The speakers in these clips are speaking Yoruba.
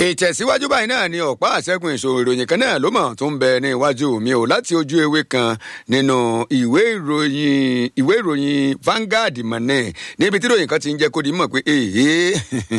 ìtẹ̀síwájú báyìí náà ni ọ̀pá àṣẹ́gun ìṣòro ìròyìn kan náà ló mọ̀ tó ń bẹ ní iwájú mi ò láti ojú ewé kan nínú ìwé ìròyìn ìwé ìròyìn Vanguard mọ̀nẹ́ níbi tí ìròyìn kan ti ń jẹ́ kó di mọ̀ pé èyí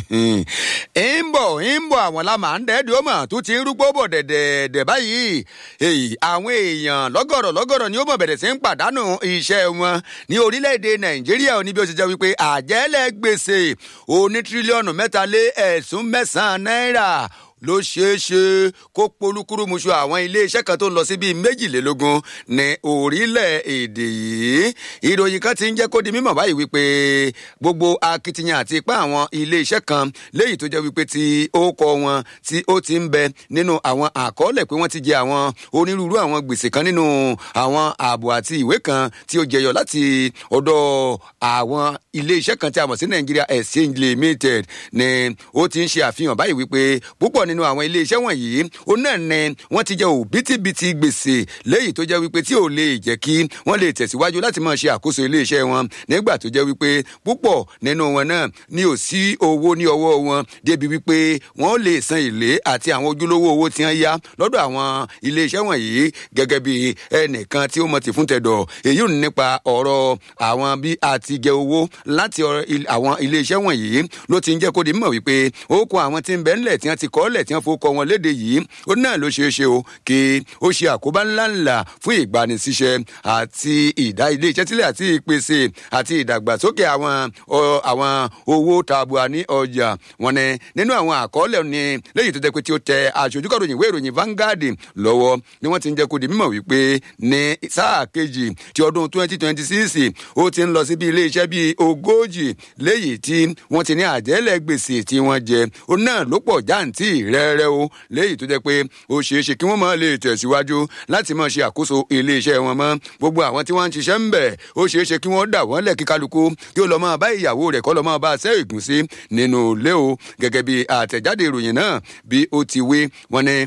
ń bọ̀ ń bọ̀ àwọn la máa ń dẹ́ẹ̀dì ó mọ̀ tó ti ń rúgbó bọ̀ dẹ̀dẹ̀dẹ̀ báyìí èyí àwọn èèyàn lọ́gọ̀rọ̀ lọ́gọ̀rọ̀ ni ó mọ̀ bẹ̀rẹ̀ sí ń pàdánù iṣẹ́ wọn ní orílẹ̀-èdè Nàìjíríà ní bí ó ti jẹ́ wípé àjẹ́lẹ̀ gbèsè oní tírílíọ̀nù mẹ́ta lé ẹ̀sùn mẹ́sàn-án náírà ló ṣeé ṣe kó polúkúrúmuṣu àwọn iléeṣẹ́ kan tó ń lọ sí bíi méjìlélógún ní orílẹ̀-èdè yìí ìròyìn kan ti ń jẹ́ kó di mímọ̀ báyìí wípé gbogbo akitiyan àti ipá àwọn iléeṣẹ́ kan léyìí tó jẹ́ wípé tí ó kọ wọn tí ó ti ń bẹ nínú àwọn àkọọ́lẹ̀ pé wọ́n ti jẹ àwọn onírúurú àwọn gbèsè kan nínú àwọn ààbò àti ìwé kan tí ó jẹyọ láti ọ̀dọ̀ àwọn iléeṣẹ́ kan tí a mọ̀ sí Nigeria Exchange Limited ni ó ti ń ṣe àfihàn báyìí wípé púpọ̀ nínú àwọn iléeṣẹ́ wọ̀nyí ó náà ní wọ́n ti jẹ òbítíbitì gbèsè léyìí tó jẹ́ wípé tí ò lè jẹ́ kí wọ́n lè tẹ̀síwájú láti máa ṣe àkóso iléeṣẹ́ wọn nígbà tó jẹ́ wípé púpọ̀ nínú wọn náà ní ò sí owó ní ọwọ́ wọn débi wípé wọ́n lè san èlé àti àwọn ojúlówó owó tí wọ́n yá lọ́dọ̀ àwọn iléeṣẹ́ wọ̀nyí gẹ́gẹ́ bí ẹnìkan tí ó mọ̀ ti fún tẹ̀dọ̀ èyí ò ní nípa ọ̀rọ̀ àwọn bí a ti jẹ owó láti àwọn iléeṣẹ́ wọ̀nyí ló ti ń jẹ́ kó di mọ̀ wípé ó kó àwọn tí ń bẹ ńlẹ̀ tí wọ́n ti kọ́ ọ́lẹ̀ tí wọ́n fowó wọn léde yìí ó náà ló ṣeé ṣe o kí ó ṣe àkóbá ńláńlá fún ìgbanisíṣẹ́ àti ìdá ilé iṣẹ́ sílẹ̀ àti ìpèsè àti ìdàgbàsókè àwọn àwọn owó tabua ní ọjà wọn ni nínú àwọn àkọọ́lẹ̀ ni léyìí tó jẹ́ pé tí ó tẹ aṣojú kàròyìn ìwé ìròyìn Vanguard lọ́wọ́ ni wọ́n ti ń jẹ́ kó di mímọ̀ wípé ní sáà kejì ti ọdún twenty twenty six ó ti ń lọ sí bí ilé iṣẹ́ bíi ogójì léyìí tí wọ́n ti ní àjẹ́lẹ̀ gbèsè tí wọ́n jẹ ó náà ló pọ̀ jáǹtì rẹ́rẹ́ o léyìí tó jẹ́ pé ó ṣeé ṣe kí wọ́n máa lè tẹ̀síwájú láti máa ṣe àkóso iléeṣẹ́ wọn mọ́ gbogbo àwọn tí wọ́n ń ṣiṣẹ́ ń bẹ̀ ó ṣeé ṣe kí wọ́n dà wọ́n lẹ̀ kí kálukú kí ó lọ máa bá ìyàwó rẹ̀ kọ́ lọ máa bá a sẹ́ ìgúnsí nínú ilé o gẹ́gẹ́ bí àtẹ̀jáde ìròyìn náà bí ó ti wí wọ́n ní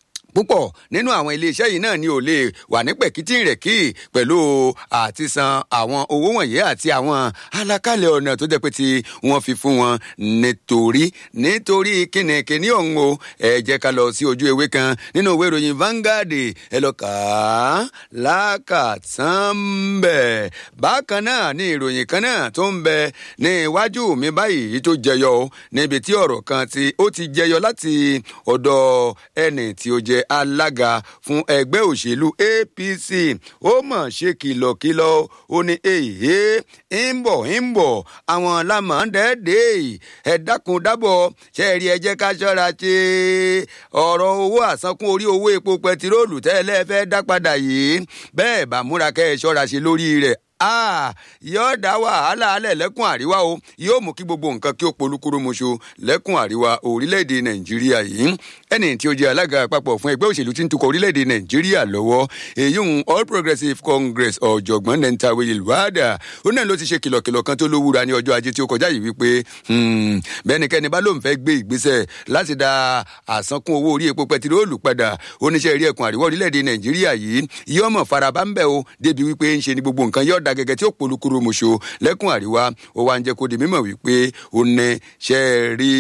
púpọ̀ nínú àwọn iléeṣẹ́ yìí náà ni ò lè wà ní pẹ̀kítì rẹ̀ kí pẹ̀lú àti san àwọn owó wọ̀nyí àti àwọn alákàlẹ̀ ọ̀nà tó jẹ́ pé tí wọ́n fi fún wọn nítorí nítorí kínníkínní ọ̀hún o ẹ jẹ́ ká lọ sí ojú ewé kan nínú ìwé ìròyìn Vanguard ẹ lọ kà á lákàtàn bẹ̀. bákan náà ni ìròyìn kan náà tó ń bẹ ní iwájú mi báyìí tó jẹyọ níbi tí ọ̀rọ̀ kan tí ó ti jẹyọ láti ọ̀dọ̀ ẹni tí ó jẹ́ alága fún ẹgbẹ́ òṣèlú APC ó mọ̀ ṣe kìlọ̀kìlọ̀ ó ní èyí ń bọ̀ ń bọ̀ àwọn lámàndẹ́ẹ̀dẹ́ ẹ dákun dábọ̀ ṣe rí ẹ jẹ́ ká ṣọ́ra ṣe ọ̀rọ̀ owó àsankún orí owó epo pẹtiróòlù tẹ́lẹ̀ fẹ́ dá padà yìí bẹ́ẹ̀ bá múra kẹ́ ẹ ṣọ́ra ṣe lórí rẹ̀ ah yóò dá wàhálà alẹ́ lẹ́kùn àríwá o yóò mú kí gbogbo nǹkan kí ó polúkúrú muṣu lẹ́kùn àríwá orílẹ̀-èdè nàìjíríà yìí ẹni tí ó jẹ́ alága àpapọ̀ fún ẹgbẹ́ òṣèlú tí ń tukọ̀ orílẹ̀-èdè nàìjíríà lọ́wọ́ èyí ń all progressives congress ọ̀jọ̀gbọ́n nentawe ìlúwàdà ó náà ló ti ṣe kìlọ̀kìlọ̀ kan tó lówúra ní ọjọ́ ajé tí ó kọjá yìí wípé bẹ́nikẹ́ni bá lóun fẹ́ gbé ìgbésẹ̀ láti dá àsankún owó orí epo pẹtiróòlù padà oníṣẹ́ eré ẹkùn àríwá orílẹ̀-èdè nàìjíríà yìí yọ́mọ̀ farabá ń bẹ̀ o débi wípé ń ṣe ni gbogbo nǹkan yọ̀ọ̀d da gẹ́gẹ́ tí ó polúkúrú mọṣọ lẹ́kùn àríwá ó wá ń jẹ́ kó di mímọ̀ wípé ó ní ṣe rí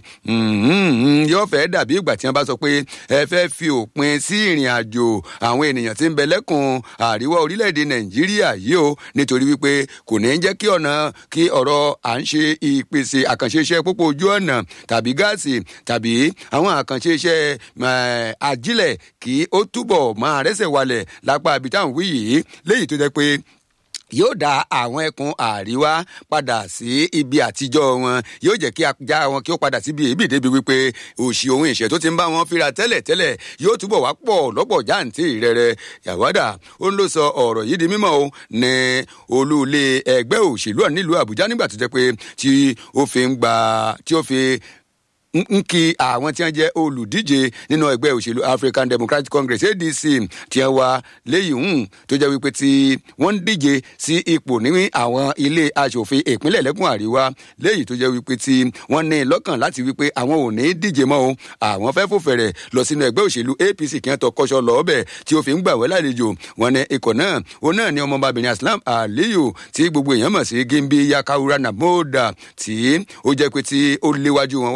yóò fẹ́ dàbí ìgbà tí wọ́n bá sọ pé ẹ fẹ́ fi òpin sí ìrìn àjò àwọn ènìyàn tí ń bẹ lẹ́kùn àríwá orílẹ̀-èdè nàìjíríà yìí o nítorí wípé kò ní jẹ́ kí ọ̀nà kí ọ̀rọ̀ à ń ṣe ìpèsè àkànṣe iṣẹ́ pópó ojú ọ̀nà tàbí gáàsì tàbí àwọn àkànṣe iṣẹ́ ajílẹ̀ kí ó túbọ̀ máa rẹ́sẹ̀ walẹ̀ lápá àbítàn wí yìí léyìí tó jẹ́ pé yóò dá àwọn ẹkùn àríwá padà sí ibi àtijọ́ wọn yóò jẹ́ kí ajá wọn kí ó padà síbi èébì débi wípé òṣì ohun ìṣẹ́ tó ti ń bá wọn fínra tẹ́lẹ̀ tẹ́lẹ̀ yóò túbọ̀ wá pọ̀ lọ́pọ̀ jáǹtì rẹ̀rẹ̀ yàwádà ó ń lọ sọ ọ̀rọ̀ yìí di mímọ́ o ní olúlé ẹgbẹ́ òṣèlú ọ̀ nílùú àbújá nígbà tó jẹ́ pé tí ó fi ń gba tí ó fi ń kí àwọn tí wọn jẹ olùdíje nínú ẹgbẹ́ òṣèlú African Democratic Congress ADC tí wọn wá léyìí hùn tó jẹ́ wípé tí wọ́n ń díje sí ipò ní àwọn ilé aṣòfin ìpínlẹ̀ lẹ́kùn àríwá léyìí tó jẹ́ wípé tí wọ́n ní lọ́kàn láti wípé àwọn ò ní díje mọ́ o àwọn fẹ́ fòfẹ̀rẹ̀ lọ sínú ẹgbẹ́ òṣèlú APC kí wọ́n tọ kọ́ṣọ́ lọ́ọ́bẹ̀ tí ó fi ń gbà wẹ́ lálejò wọn ní ikọ̀ náà òun náà ni ọmọbabìnrin Aslam Aliyu tí gbogbo èèyàn mọ̀ sí Gimbi Yakawura Namoda tí ó jẹ́ pé tí ó léwájú wọn wá ní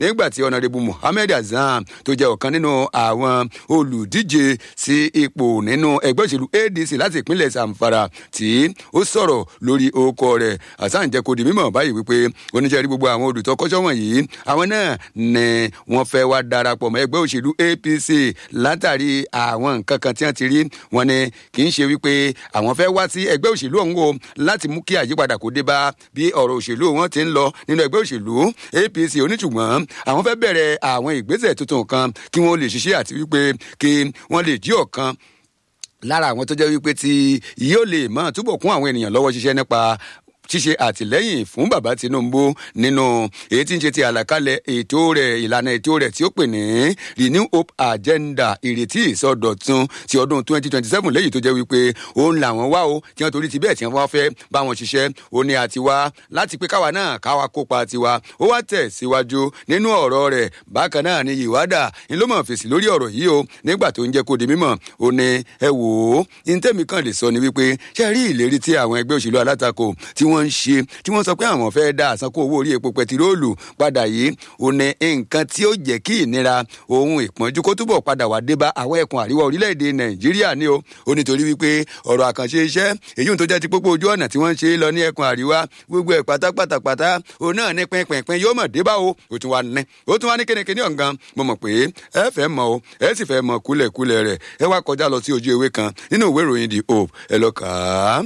nígbà tí ọ̀nàdìbò Muhammed Azam tó jẹ́ ọ̀kan nínú àwọn olùdíje sí ipò nínú ẹgbẹ́ òṣèlú ADC láti ìpínlẹ̀ Zamfara tí ó sọ̀rọ̀ lórí orúkọ rẹ̀ Hasan jẹ́ kó di mímọ̀ báyìí wípé oníṣẹ́rí gbogbo àwọn olùtọ́kọ́ṣọ́ wọ̀nyí àwọn náà ni wọ́n fẹ́ wá darapọ̀ mọ́ ẹgbẹ́ òṣèlú APC látàrí àwọn nǹkan kan tí wọ́n ti rí wọn ni kì í ṣe wípé àwọn fẹ́ wá sí ẹgbẹ́ òṣèlú ọ̀hún o láti mú kí àyípadà kó dé bá bí ọ̀rọ̀ òṣèlú wọn ti ń lọ nínú ẹgbẹ́ òṣèlú APC oníṣùgbọ́n àwọn fẹ́ bẹ̀rẹ̀ àwọn ìgbésẹ̀ tuntun kan kí wọ́n lè ṣiṣẹ́ àti wípé kí wọ́n lè jí ọ̀kan lára àwọn tó jẹ́ wípé tí yóò lè máa túbọ̀ kún àwọn ènìyàn lọ́wọ́ ṣiṣẹ́ nípa ṣíṣe àtìlẹ́yìn fún bàbá Tinubu nínú èyí tí ń ṣe ti àlàkalẹ̀ ètò rẹ̀ ìlànà ètò rẹ̀ tí ó pè ní Renew Hope Agenda ìrètí ìsọdọ̀tun ti ọdún 2027 lẹ́yìn tó jẹ́ wípé òun làwọn wá o tí wọ́n torí ti bẹ́ẹ̀ tí wọ́n fẹ́ bá wọn ṣiṣẹ́ ó ní àti wá láti pé káwa náà káwa kópa tiwa ó wá tẹ̀ síwájú nínú ọ̀rọ̀ rẹ̀ bákan náà ni ìwádà ń ló mọ̀ fèsì lórí ọ̀rọ̀ yìí o nígbà tó ń jẹ́ kó di mímọ̀ ó ní ẹ wò ó ní tẹ́mi kan lè sọ ni wípé ṣé rí ìlérí tí àwọn ẹgbẹ́ òṣèlú alátakò tí wọ́n ń ṣe tí wọ́n sọ pé àwọn fẹ́ dá àsankó owó orí epo pẹtiróòlù padà yìí ò ní nǹkan tí ó jẹ́ kí ìnira ohun ìpọ́njú kó túbọ̀ padà wá dé bá àwọn ẹkùn àríwá orílẹ̀-èdè nàìjíríà ní o ó nítorí wípé ọ̀rọ̀ àkànṣe iṣẹ́ èyí tó jẹ́ ti pópó ojú ọ̀nà tí wọ́n ń ṣe lọ ní ẹkùn àríwá gbogbo ẹ̀ pátápátápátá òun náà ní pínpín yóò mọ̀ dé bá o ó tún wá ní ó tún wá ní kénekéne ọ̀ngàn mo mọ̀ pé ẹ fẹ́ mọ̀ o ẹ sì fẹ́ mọ̀ kúlẹ̀kúlẹ̀ rẹ̀ ẹ wá kọjá lọ sí ojú ewé kan nínú ìwé ìròyìn the hope ẹ lọ kà á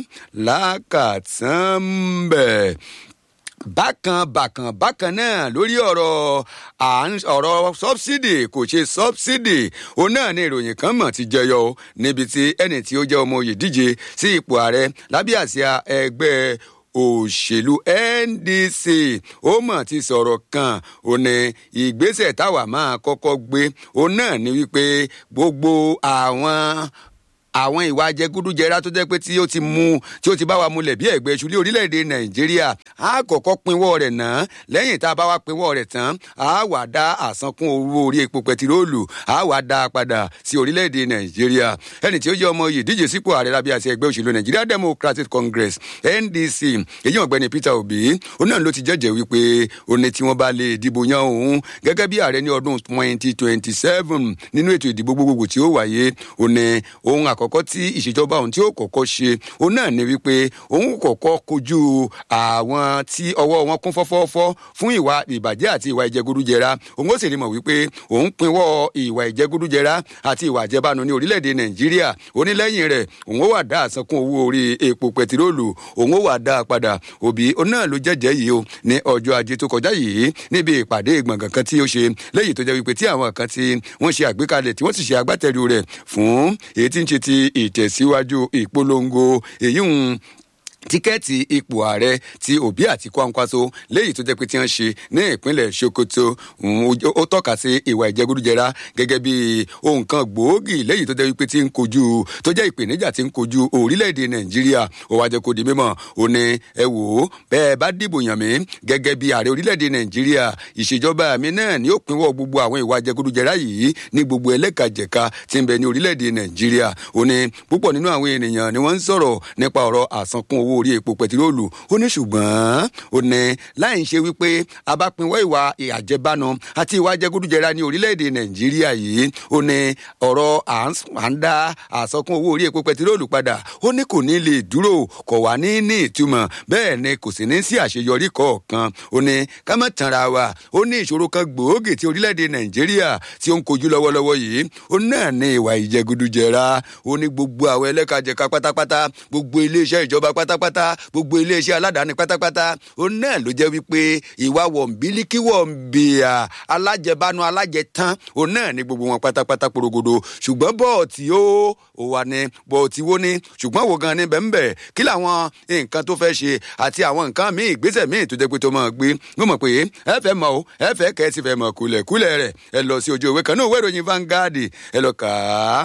lákàtàn bẹ́ẹ̀ bákan bákan bákan náà lórí ọ̀rọ̀ ọ̀rọ̀ sọ́bsidì kò ṣe sọ́bsidì òun náà ni ìròyìn kan mọ̀ ti jẹyọ níbi tí ẹni tí ó jẹ́ ọmọ oyè díje sí ipò ààrẹ lábẹ́ àsíá ẹgbẹ́ òṣèlú NDC ó mọ̀ ti sọ̀rọ̀ kan ò ní ìgbésẹ̀ táwa máa kọ́kọ́ gbé òun náà ni wípé gbogbo àwọn àwọn ìwà jẹgúdújẹrá tó jẹ́ pé tí ó ti mú tí ó ti bá wa múlẹ̀ bí ẹ̀gbẹ́ iṣu ní orílẹ̀-èdè nàìjíríà á kọ́kọ́ pinwọ́ rẹ̀ náà lẹ́yìn tá a bá wa pinwọ́ rẹ̀ tán á wà dá àsankún owó orí epo pẹtiróòlù á wà dá a padà sí orílẹ̀-èdè nàìjíríà ẹni tí ó jẹ́ ọmọ yìí díje sípò ààrẹ lábẹ́ àti ẹgbẹ́ òṣèlú nigeria democratic congress ndc èyí ọ̀gbẹ́ni peter obi ó náà ló ti jẹ́jẹ́ wípé ó ní tí wọ́n bá lè dìbò yan òun gẹ́gẹ́ bí ààrẹ ní ọdún twenty twenty seven nínú ètò ìdìbò gbogbogbò tí ó wáyé ó ní ohun àkọ́kọ́ tí ìṣèjọba òun tí ó kọ́kọ́ ṣe òun náà ni wípé òun kọ́kọ́ kojú àwọn tí ọwọ́ wọn kún fọ́fọ́fọ́ fún ìwà ìbàjẹ́ àti ìwà ìjẹgúdújẹra òun ó sì rí mọ̀ wípé òun pinwọ́ ìwà ìjẹgúdújẹra àti ìwà àjẹbánu ní orílẹ̀-èdè nàìjíríà onílẹ́yìn rẹ̀ òun ó wà dá àsankún owó orí epo pẹtiróòlù òun ó wà dá a padà òbí òun náà ló jẹ́jẹ́ yìí o ní ọjọ́ ajé tó kọjá yìí níbi ìpàdé ìgbọ̀ngàn kan tí ó ṣe lẹ́yìn tó jẹ́ wípé tí àwọn kan tí wọ́n ṣe àgbékalẹ̀ tí wọ́n sì ṣe agbátẹrù rẹ̀ fún èyí tí ń ṣe ti ìtẹ̀síwájú ìpolongo èyí ń tíkẹ́ẹ̀tì ipò ààrẹ ti òbí àti kwankwaso léyìí tó jẹ́ pé tí wọ́n ṣe ní ìpínlẹ̀ sokoto ó tọ́ka sí ìwà ìjẹgúdújẹra gẹ́gẹ́ bí ohun kan gbòógì léyìí tó jẹ́ wípé tí ń kojú tó jẹ́ ìpèníjà tí ń kojú orílẹ̀-èdè nàìjíríà ó wá jẹ́ kó di mímọ̀ ó ní ẹ wò ó bẹ́ẹ̀ bá dìbò yàn mí gẹ́gẹ́ bí ààrẹ orílẹ̀-èdè nàìjíríà ìṣèjọba mi náà ni ó pinwọ́ gbogbo àwọn ìwà ìjẹgúdújẹra yìí ní gbogbo ẹlẹ́kajẹ̀ka tí ń bẹ ní orílẹ̀-èdè nàìjíríà ó ní púpọ̀ nínú àwọn ènìyàn ni wọ́n ń sọ̀rọ̀ nípa ọ̀rọ̀ àsankún owó orí epo pẹtiróòlù ó ní ṣùgbọ́n ó ní láì ṣe wípé abápinwọ́ ìwà àjẹbánu àti ìwà jẹgúdújẹra ní orílẹ̀-èdè nàìjíríà yìí ó ní ọ̀rọ̀ à ń dá àsọkún owó orí epo pẹtiróòlù padà ó ní kò ní lè dúró kò wá ní ní ìtumọ̀ bẹ́ẹ̀ ni kò sì ní sí àṣeyọrí kọ̀ọ̀kan ó ní ká má tanra wa ó ní ìṣòro kan gbòógì tí orílẹ̀-èdè nàìjíríà tí ó ń kojú lọ́wọ́lọ́wọ́ yìí ó náà ní ìwà ìjẹgúdújẹra ó ní gbogbo àwọn ẹlẹ́kajẹ̀ka pátápátá gbogbo iléeṣẹ́ ìjọba pátápátá gbogbo iléeṣẹ́ aládàáni pátápátá òun náà ló jẹ́ wípé ìwà wọ̀nbílíkì wọ̀nbíà alájẹbánu alájẹtán òun náà ní gbogbo wọn pátápátá porogodo ṣùgbọ́n bọ́ọ̀tì ó ò wà ní bọ́ọ̀tì wo ni ṣùgbọ́n wo gan ni bẹ́ẹ̀ kí làwọn nǹkan tó fẹ́ ṣe àti àwọn nǹkan míì ìgbésẹ̀ míì tó jẹ́ pé tó máa gbé mo mọ̀ pé ẹ fẹ́ mọ̀ o ẹ fẹ́ kẹ́ ẹ sì fẹ́ mọ̀ kúlẹ̀kúlẹ̀ rẹ̀ ẹ lọ sí ojú ìwé kan náà ìwé ìròyìn Vanguard ẹ lọ kà á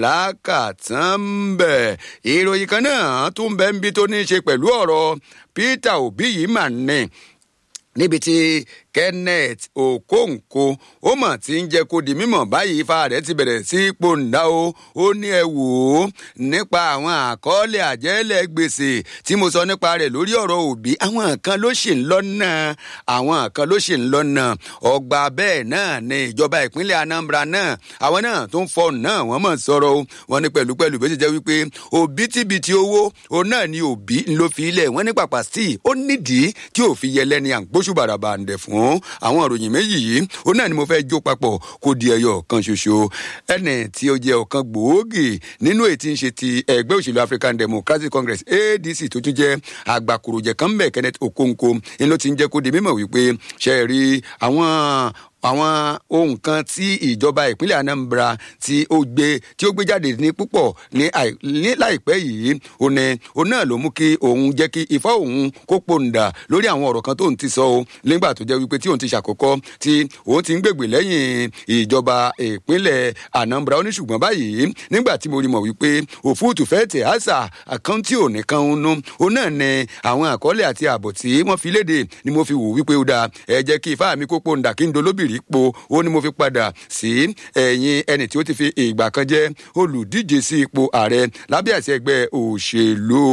lákàtàn bẹ̀ ìròyìn kan náà tún bẹ́ẹ̀ ń bí tó ní í ṣe pẹ̀lú ọ̀rọ̀ Peter Obi yìí mà ní níbi tí kenneth okonkwo ó mà ti ń jẹ́ kó di mímọ̀ báyìí ifá rẹ̀ ti bẹ̀rẹ̀ sí pòǹdà o ó ní ẹ wò ó nípa àwọn àkọọ́lẹ̀ àjẹ́lẹ̀ gbèsè tí mo sọ nípa rẹ̀ lórí ọ̀rọ̀ òbí àwọn kan ló ṣì ń lọ́nà àwọn kan ló ṣì ń lọ́nà ọgbà bẹ́ẹ̀ náà ni ìjọba ìpínlẹ̀ anambra náà àwọn náà tó ń fọ náà wọ́n mọ̀ sọ̀rọ̀ o wọ́n ní pẹ̀lú pẹ̀lú bí ó ṣe jẹ́ wípé òbítíbitì owó òun náà ni òbí ló fi ilẹ̀ wọ́n ní pàpà sí i ó nídìí tí ò fi yẹlẹ́ ni à ń gbóṣù bàràbà ń dẹ̀ fún àwọn ìròyìn méjì yìí òun náà ni mo fẹ́ jó papọ̀ kó di ẹyọ kan ṣoṣo ẹnì tí ó jẹ́ ọ̀kan gbòógì nínú ètí ń ṣe ti ẹgbẹ́ òṣèlú african democratic congress adc tó tún jẹ́ àgbàkùròjẹ̀ kan bẹ̀ kenneth okonkwo ni ló ti ń jẹ́ kó di mímọ̀ wípé ṣe rí àwọn àwọn ohun kan tí ìjọba ìpínlẹ̀ anambra tí ó gbé tí ó gbé jáde ní púpọ̀ ní láìpẹ́ yìí òní òun náà ló mú kí òun jẹ́ kí ifá òun kó pòǹdà lórí àwọn ọ̀rọ̀ kan tóun ti sọ o nígbà tó jẹ́ wípé tí òun ti ṣàkọ́kọ́ tí òun ti ń gbègbè lẹ́yìn ìjọba ìpínlẹ̀ anambra ó ní ṣùgbọ́n báyìí nígbà tí mo rí mọ̀ wípé òfúùtù fẹ́ tẹ̀ àṣà àkáǹtì òní kan ń nú òun náà ní àwọn àkọọ́lẹ̀ àti ààbọ̀ tí wọ́n fi léde ni mo fi wò wípé ó dáa ẹ jẹ́ kí ifá mi kó pòǹdà kí n dolóbìrì rí po ó ní mo fi padà sí ẹ̀yìn ẹni tí ó ti fi ìgbà kan jẹ́ olùdíje sí ipò ààrẹ lábẹ́ àṣẹ ẹgbẹ́ òṣèlú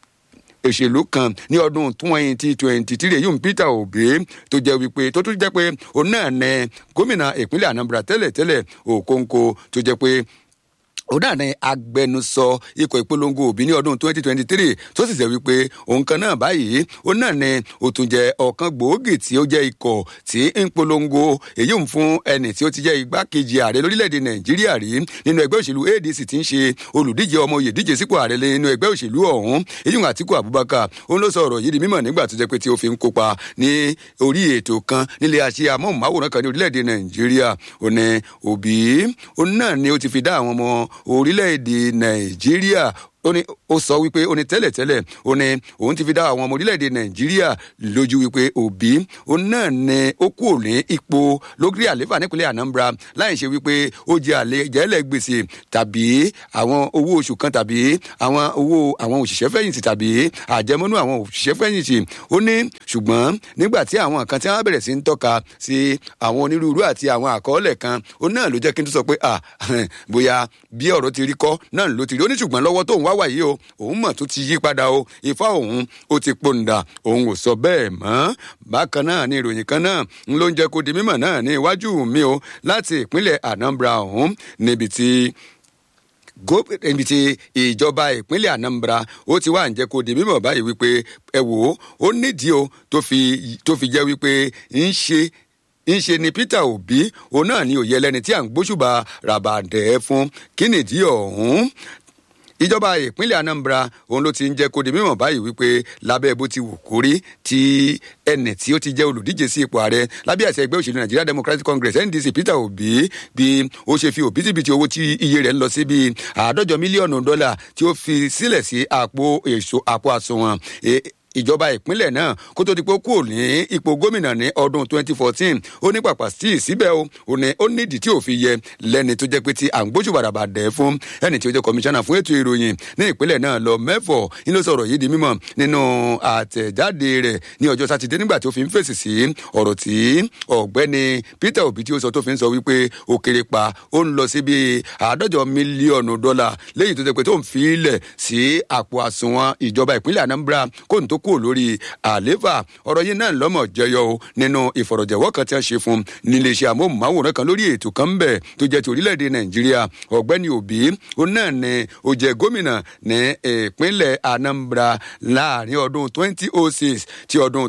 òṣèlú kan ní ọdún twenty twenty three yóò peter obi tó jẹ́ wípé tó tún jẹ́ pé òun náà nẹ gómìnà ìpínlẹ̀ anambra tẹ́lẹ̀tẹ́lẹ̀ òkóńkó tó jẹ́ pé ó dà ní agbẹnusọ ikọ̀ ìpolongo òbí ní ọdún twenty twenty three tó sì jẹ́ wípé òun kan náà báyìí ó náà ní ó tún jẹ́ ọ̀kan gbòógì tí ó jẹ́ ikọ̀ tí ń polongo èyí ń fún ẹni tí ó ti jẹ́ igbákejì ààrẹ lórílẹ̀‐èdè nàìjíríà rí nínú ẹgbẹ́ òṣèlú adc tí ń ṣe olùdíje ọmọ oyè díje sípò ààrẹ nínú ẹgbẹ́ òṣèlú ọ̀hún èyí ń àtìkù abubakar òun ló sọ ọ̀rọ̀ yìí di mímọ̀ nígbà tó jẹ́ pé tí ó fi ń kópa ní orí ètò kan nílé àṣẹ amóhùnmáwòrán kan ní orílẹ̀‐èdè nàìjíríà òun ní òbí òun náà ni ó ti fi dá àwọn ọmọ orílẹ̀-èdè nàìjíríà ó ní ó sọ wípé ó ní tẹ́lẹ̀tẹ́lẹ̀ ó ní òun ti fi dá àwọn ọmọ orílẹ̀-èdè nàìjíríà lójú wípé òbí òun náà ní ó kú ní ipò lórí àléfà nípínlẹ̀ anambra láì ṣe wípé ó jẹ àlejẹ́lẹ̀ gbèsè tàbí àwọn owó oṣù kan tàbí àwọn owó àwọn òṣìṣẹ́ fẹ̀yìntì tàbí àjẹmọ́nú àwọn òṣìṣẹ́ fẹ̀yìntì ó ní ṣùgbọ́n nígbà tí àwọn kan tí wọ́n bẹ̀rẹ̀ sí ń tọ́ka sí àwọn onírúurú àti àwọn àkọọ́lẹ̀ kan ó náà ló jẹ́ kí n tún sọ pé ah bóyá bí ọ̀rọ̀ ti rí kọ́ náà ló ti rí ó ní ṣùgbọ́n lọ́wọ́ tóun wá wà yìí o òun mọ̀ tó ti yí padà o ifá òun ó ti pòǹdà òun ò sọ bẹ́ẹ̀ mọ́ bákan náà ni ìròyìn kan náà ń ló ń jẹ́ kó di mímọ̀ náà ní iwájú mi o láti ìpínlẹ̀ anambra ọ̀hún níbi tí níbi tí ìjọba ìpínlẹ̀ anambra ó ti wá ń jẹ́ kó di mímọ̀ báyìí wípé ẹ wò ó ó nídìí o tó fi jẹ́ wípé ń ṣe ńṣe ni peter obi òun náà ni òye ẹlẹni tí à ń gbóṣùbà ràbàdẹ fún kí nìdí ọ̀hún ìjọba ìpínlẹ̀ anambra òun ló ti ń jẹ́ kó di mímọ̀ báyìí wípé lábẹ́ bó ti wù kórí tí ẹnì tí ó ti jẹ́ olùdíje sí ipò ààrẹ lábẹ́ àṣẹ ẹgbẹ́ òṣèlú nigeria democratic congress ndc peter obi bí ó ṣe fi òbítíbitì owó tí iye rẹ̀ ń lọ sí bíi àádọ́jọ mílíọ̀nù dọ́là tí ó fi sílẹ̀ sí àpò èso àpò àsùnwọ̀n ìjọba ìpínlẹ̀ náà kó tó di pé ó kúrò ní ipò gómìnà ní ọdún 2014 ó ní pàpà sí síbẹ̀ o ò ní ó nídìí tí ò fi yẹ lẹ́ni tó jẹ́ pé tí à ń gbójú bàràbà dẹ̀ fún ẹni tí ó jẹ́ kọmíṣánná fún ètò ìròyìn ní ìpínlẹ̀ náà lọ mẹ́fọ̀ ní ló sọ̀rọ̀ yìí di mímọ̀ nínú àtẹ̀jáde rẹ̀ ní ọjọ́ sátidé nígbà tí ó fi ń fèsì sí ọ̀rọ̀ tí ọ̀gbẹ́ni peter obi tí ó sọ tó fi ń sọ wípé ó kéré pa ó ń lọ sí bíi àádọ́jọ mílíọ̀nù dọ́là léyìí tó jẹ́ pé tó ń fi ilẹ̀ sí àpò àsùnwọ̀n ìjọba ìpínlẹ̀ anambra kóun tó kúrò lórí àlééfà ọ̀rọ̀ yìí náà lọ́mọ̀ jẹyọ o nínú ìfọ̀rọ̀jẹ̀wọ́ kan tí wọ́n ṣe fún níléeṣẹ́ amóhùnmáwòrán kan lórí ètò kan bẹ̀ tó jẹ́ ti orílẹ̀-èdè nàìjíríà ọ̀gbẹ́ni òbí ó náà ní ó jẹ́ gómìnà ní ìpínlẹ̀ anambra láàrin ọdún 2006 ti ọdún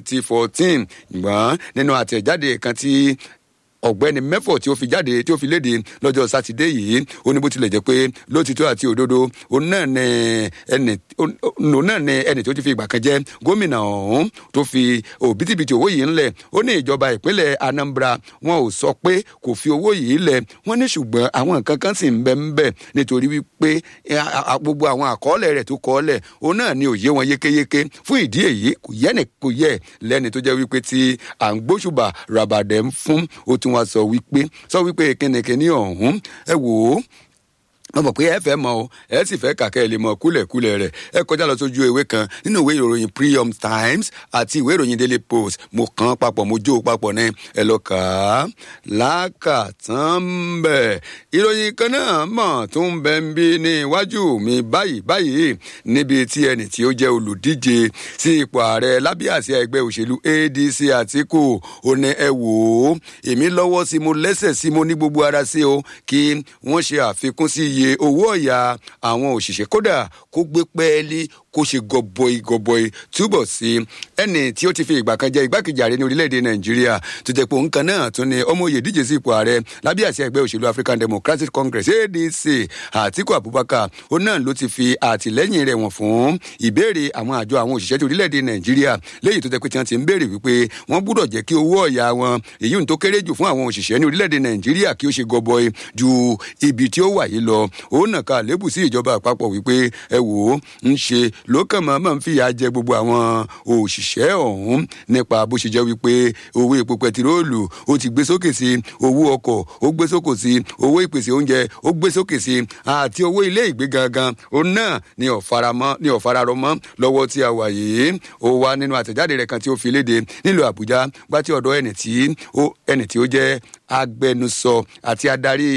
2014 ṣùgbọ́n nínú àtẹ̀jáde kan tí ọ̀gbẹ́ni mẹ́fọ̀ tí ó fi jáde tí ó fi léde lọ́jọ́ sátidé yìí ó ní bó tilẹ̀ jẹ́ pé lótìtọ́ àti òdodo òun náà ní ẹni òun náà ní ẹni tó ti fi ìgbà kan jẹ́ gómìnà ọ̀hún tó fi òbítíbitì owó yìí ńlẹ̀ ó ní ìjọba ìpínlẹ̀ anambra wọn ò sọ pé kò fi owó yìí lẹ̀ wọ́n ní ṣùgbọ́n àwọn nǹkan kan sì ń bẹ ń bẹ nítorí wípé gbogbo àwọn àkọọ́lẹ̀ rẹ̀ tó kọ́ọ́lẹ̀ òun náà ní òye wọn yékéyéké fún ìdí èyí kò yẹ kò yẹ lẹ́ni tó jẹ́ wípé tí à ń gbóṣùbà ràbàdẹ̀ ń fún ó tún wá sọ wípé sọ wípé kínníkínní ọ̀hún ẹ wò ó wọ́n mọ̀ pé ẹ fẹ́ mọ̀ o ẹ sì fẹ́ kàkẹ́ ẹ lè mọ̀ kúlẹ̀kúlẹ̀ rẹ̀ ẹ kọjá lọ sójú ewé kan nínú ìwé ìròyìn Premium Times àti ìwé ìròyìn Daily Post mo kàn án papọ̀ mo jó o papọ̀ ní ẹ lọ kà á lákàtàn bẹ̀. ìròyìn kan náà mọ̀ tó ń bẹ ń bí ní iwájú mi báyìí báyìí níbi tí ẹnì tí ó jẹ́ olùdíje sí ipò ààrẹ lábẹ́ àsíá ẹgbẹ́ òṣèlú ADC Àtíkù ó ní ẹ wò ó èmi lọ́wọ́ sí mo lẹ́sẹ̀ sí mo ní gbogbo ara sí o kí wọ́n ṣe àfikún sí iye owó ọ̀yà àwọn òṣìṣẹ́ kódà kó gbé pẹ́ẹ́lí kó ṣe gọbọi gọbọi túbọ̀ sí ẹni tí ó ti fi ìgbà kan jẹ igbákejì ààrẹ ní orílẹ̀-èdè nàìjíríà tó jẹ́ pé òun kan náà tún ni ọmọ òye díje sí ipò ààrẹ lábẹ́ àṣẹ ẹgbẹ́ òṣèlú african democratic congress adc àtiku abubakar ó náà ló ti fi àtìlẹ́yìn rẹ̀ wọ̀n fún ìbéèrè àwọn àjọ àwọn òṣìṣẹ́ ti orílẹ̀-èdè nàìjíríà léyìí tó jẹ́ pé tí wọ́n ti ń béèrè wípé wọ́n gbúdọ̀ jẹ́ kí owó ọ̀yà wọn èyí tó kéré jù fún àwọn òṣìṣẹ́ ní orílẹ̀-èdè nàìjíríà kí ó ṣe gọbọi ju ibi tí ó wà yìí lọ òun náà ka lébù sí ìjọba àpapọ̀ wípé ẹ wò ó ń ṣe lókàn máa máa ń fìyà jẹ gbogbo àwọn òṣìṣẹ́ ọ̀hún nípa bó ṣe jẹ́ wípé owó epo pẹtiróòlù ó ti gbé sókè sí owó ọkọ̀ ó gbé sókè sí owó ìpèsè oúnjẹ ó gbé sókè sí àti owó ilé ìgbé gangan òun náà ni ọ̀faramọ́ ni ọ̀fararọmọ́ lọ́wọ́ tí a wà yìí ó wá nínú àtẹ̀jáde rẹ̀ kan tí ó fi léde nílùú àbújá gbá tí ọ̀dọ̀ ẹni tí ó ẹni tí ó jẹ́ agbẹnusọ àti adarí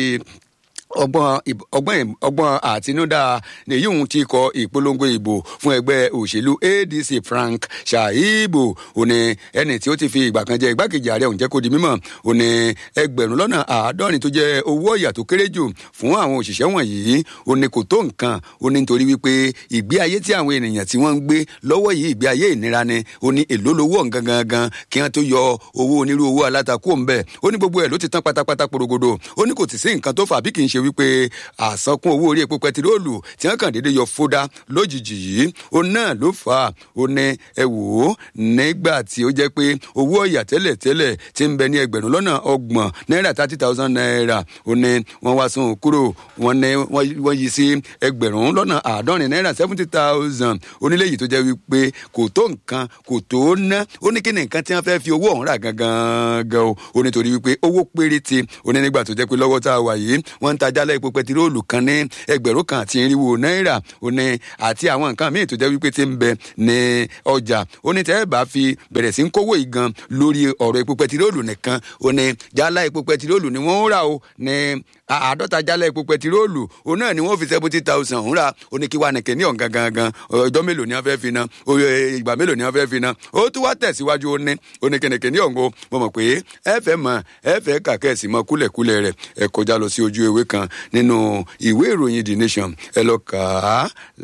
ọgbọ́n ọgbọ́n ọgbọ́n àtinúdá nìyí òun ti kọ ìpolongo ìbò fún ẹgbẹ́ òṣèlú adc frank shaibu òní ẹni tí ó ti fi ìgbà kan jẹ igbákejì ààrẹ òun jẹ́ kó di mímọ̀ òní ẹgbẹ̀rún lọ́nà àádọ́rin tó jẹ́ owó ọ̀yà tó kéré jù fún àwọn òṣìṣẹ́ wọ̀nyí òní kò tó nǹkan òní nítorí wípé ìgbé ayé tí àwọn ènìyàn tí wọ́n ń gbé lọ́wọ́ yìí ìgbé ayé ìnira ni òní èló lówó ọ̀ǹgan gangan kí wọ́n tó yọ owó onírú owó alátakò ń bẹ̀ ó ní gbogbo ẹ̀ ló ti tán pátápátá porogodo ó ní kò sì sí nǹkan tó fà bí kì í ṣe wípé àsankún owó orí epo pẹtiróòlù tí wọn kàn déédéé yọ fódà lójijì yìí ó náà ló fà á ó ní ẹ wò ó nígbà tí ó jẹ́ pé owó ọ̀yà tẹ́lẹ̀ tẹ́lẹ̀ ti ń bẹ ní ẹgbẹ̀rún lọ́nà ọgbọ̀n náírà thirty thousand naira ó ní wọ́n wá sún kúrò wọ́n ní wọ́n yí sí ẹgbẹ̀rún lọ́nà àádọ́rin náírà seventy thousand onílé yìí tó jẹ́ wípé kò tó nǹkan kò tó ná ó ní kí ni nǹkan tí wọ́n fẹ́ fi owó ọ̀hún rà gangan gan o ó nítorí wípé owó péréte ó ní nígbà tó jẹ́ pé lọ́wọ́ tá a wà yìí wọ́n ń ta jálẹ̀ epo pẹtiróòlù kan ní ẹgbẹ̀rún kan àti irinwó náírà òní àti àwọn nǹkan míì tó jẹ́ wípé ti ń bẹ ní ọjà òní tẹ́ ẹ bá fi bẹ̀rẹ̀ sí ń kówó ìgan lórí ọ̀rọ̀ epo pẹtiróòlù nìkan òní jálá epo pẹtiróòlù ni wọ́n ń rà o ní àádọ́ta jálá epo pẹtiróòlù òun náà ni wọ́n fi seventy thousand ń rà òní kí wàá nìkẹ́ ní ọ̀gán gangan ọjọ́ mélòó ni wọ́n fẹ́ fi ná ìgbà mélòó ni wọ́n fẹ́ fi ná ó tún wá tẹ̀síwájú ó ní oníkẹ́nìkẹ́ ní ọ̀ngọ́ mo mọ̀ pé ẹ fẹ́ mọ̀ ẹ fẹ́ kàkẹ́sì mọ́ kúlẹ̀kúlẹ̀ rẹ̀ ẹ kọjá lọ sí ojú ewé kan nínú ìwé ìròyìn the nation ẹ lọ kà á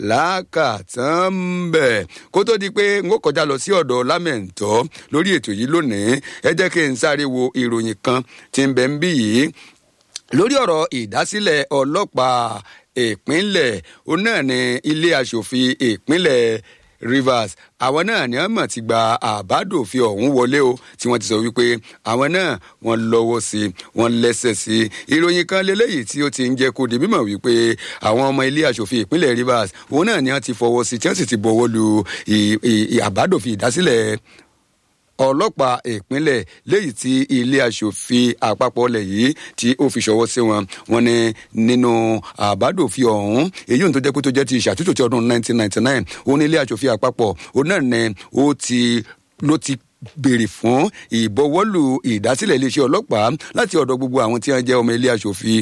lákàtàn bẹ̀ kó tó di pé n ó kọjá lọ sí ọ̀dọ̀ lámẹ̀ntọ́ lórí ètò yìí lónìí ẹ jẹ́ kí n sáré wo ìròyìn kan tí ń bẹ ń bí yìí lórí ọ̀rọ̀ ìdásílẹ̀ ọlọ́pàá ìpínlẹ̀ òun náà ní ilé aṣòfin ìpínlẹ̀ rivers àwọn náà ni wọn mọ̀ ti gba àbádòfin ọ̀hún wọlé o tí wọ́n ti sọ wípé àwọn náà wọ́n lọ́wọ́ sí i wọ́n lẹ́sẹ̀ sí i ìròyìn kan lélẹ́yìí tí ó ti ń jẹ́ kó di mímọ̀ wípé àwọn ọmọ ilé aṣòfin ìpínlẹ̀ rivers òun náà ni wọ́n ti fọwọ́ sí i tí wọ́n sì ti bọ̀wọ́ lu àbádòfin ìdásílẹ̀ ọlọ́pàá ìpínlẹ̀ léyìí tí ilé aṣòfin àpapọ̀ ọlẹ̀ yìí tí ó fi ṣọwọ́ sí wọn wọn ni nínú àbádòfin ọ̀hún èyí ohun tó jẹ́ pé tó jẹ́ ti ìṣàtúntò ti ọdún 1999 òun ní ilé aṣòfin àpapọ̀ òun náà ni ó ti ló ti béèrè fún ìbọwọ́lù ìdásílẹ̀ iléeṣẹ́ ọlọ́pàá láti ọ̀dọ̀ gbogbo àwọn tí wọ́n jẹ́ ọmọ ilé aṣòfin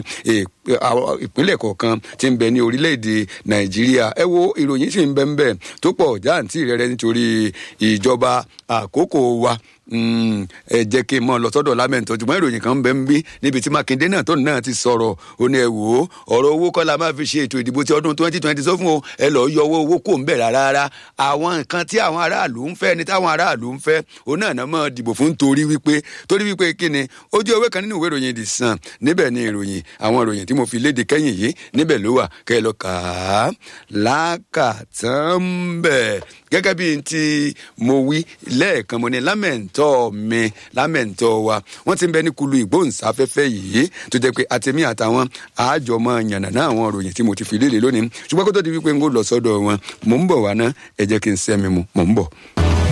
ìpínlẹ̀ kọ̀ọ̀kan tí ń bẹ ní orílẹ̀-èdè nàìjíríà ẹ wo ìròyìn sì ń bẹ ń bẹ tó pọ̀ jáǹtì rẹ̀rẹ̀ nítorí ìjọba àkókò wa ẹ jẹ́ kí n mọ̀ lọ sọ́dọ̀ lámẹ́ǹtọ́ ṣùgbọ́n ìròyìn kan ń bẹ ń bí níbi tí mákindé náà tó náà ti sọ̀rọ̀ ó ní ẹ wò ó ọ̀rọ̀ owó kọ́ la máa fi ṣe ètò ìdìbò ti ọdún twenty twenty sọ fún o ẹ lọ́ọ́ yọ owó owó kò ń bẹ̀ rárá àwọn nǹkan tí àwọn aráàlú ń fẹ́ ni táwọn aráàlú ń fẹ́ òun náà náà máa dìbò fún torí wípé torí wípé kí ni ojú ewé kan nínú ìwé ìròyìn The Sun níbẹ̀ ni ìròyìn àwọn ìròyìn tí mo fi léde kẹ́yìn yìí níbẹ̀ ló wà kẹ́ ẹ lọ kà á lákàtàn bẹ̀ gẹ́gẹ́ bí n ti mo wí lẹ́ẹ̀kan mo ní lámẹ̀ntọ́ mi lámẹ̀ntọ́ wa wọ́n ti ń bẹ ní kulu ìgbóhùnsáfẹ́fẹ́ yìí tó jẹ́ pé àtẹ̀mí àtàwọn àjọmọ́ yànnàná àwọn ìròyìn tí mo ti fi léde lónìí ṣùgbọ́n kó tó di wípé n kò lọ sọ́dọ̀ wọn mò ń bọ̀ wá ná ẹ jẹ́ kí n sẹ́mi mu mò ń bọ̀.